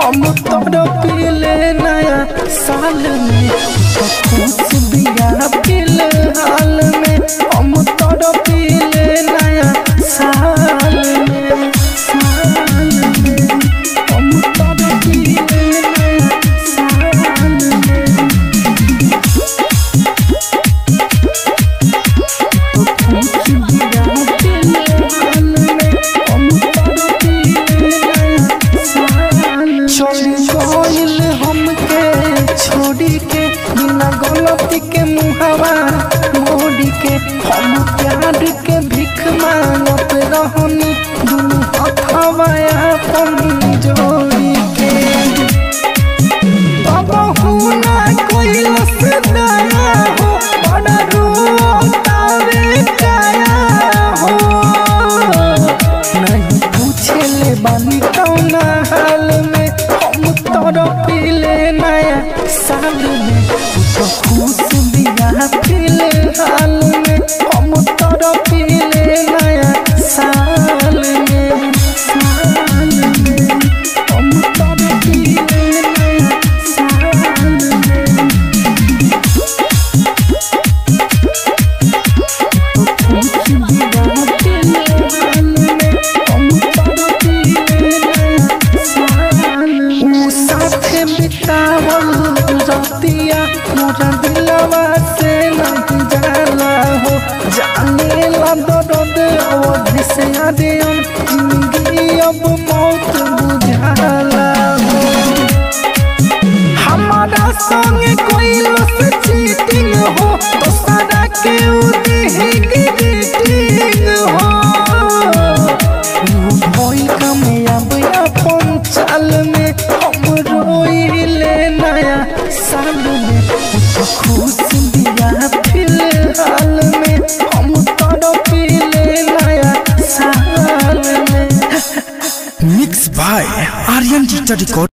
हम तोड़ पीले नया साल में तो खुश बिया फिलहाल में हम तोड़ पीले नया साल में साल में हम तोड़ पीले नया साल में चली गइल हमके छोड़ी के बिना गलती के मुहावा मोड़ी के हम प्यार के भीख मांगत रहनी दुनू हथवा अपन जोड़ी के बाबा हुना कोई से दया हो बड़ा रोतावे काया हो नहीं पूछे ले बानी कौना हाल में हम तोड़ पीले नया साल में तो खुश बिया फिलहाल में हम तोड़ पीले नया साल में साल में हम तोड़ पीले नया साल में रतिया मोरा दिलवा से नहीं जाला हो जाने ला दर्द अवधि से आदियन जिंदगी अब मौत बुझाला हो हमारा संग कोई लस चीटिंग हो तो सारा के उदेही ग्रीटिंग हो वो भोई कामयाब अपन चाल में हम रोइले नया साल में वो तो खुश दिया फिलहाल में हम तड़पिले नया साल में mix by Aryan digital record